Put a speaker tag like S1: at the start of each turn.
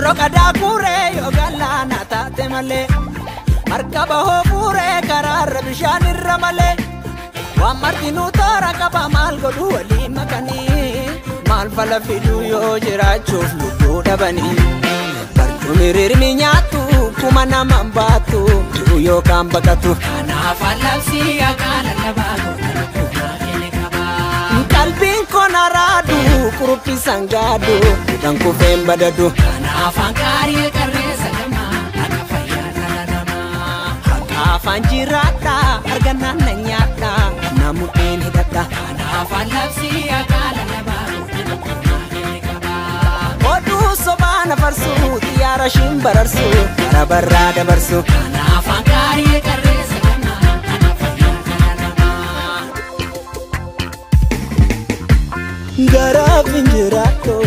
S1: Roorroo qadaa kuuree yoo galaana taate malee. Markaba hoo fuuree karaarra bishaan irra malee. Waan martinuu toora qaba maal godhu walii makanii. Maal fala fiduu yoo jiraachuuf lubbuu dhabanii. Barcumni rirmi nyaattu kuma nama baatu yookaan baqatu.
S2: Kanaaf allabsii akka lallabaa goota kubbaa keenya qabaa.
S1: Qalbiin koon araadu kuruppisan gaadu kan kufeen badadu.
S2: Kanaaf hanqaarii qarreessa gamaa akka fayyaa dhala namaa.
S1: Afaan jiraadha argannaan na nyaadha namuudheen hidhadha.
S2: Kanaaf allabsii akka lallabaa goota kubbaa keenya qabaa.
S1: Oduu sobaa na farsu xiyyaara shiin bararsu bara barraa dabarsu.
S2: Kanaaf hanqaarii qarreessa gamaa akka fayyaa dhala namaa.
S1: Garaaf hin jiraadhu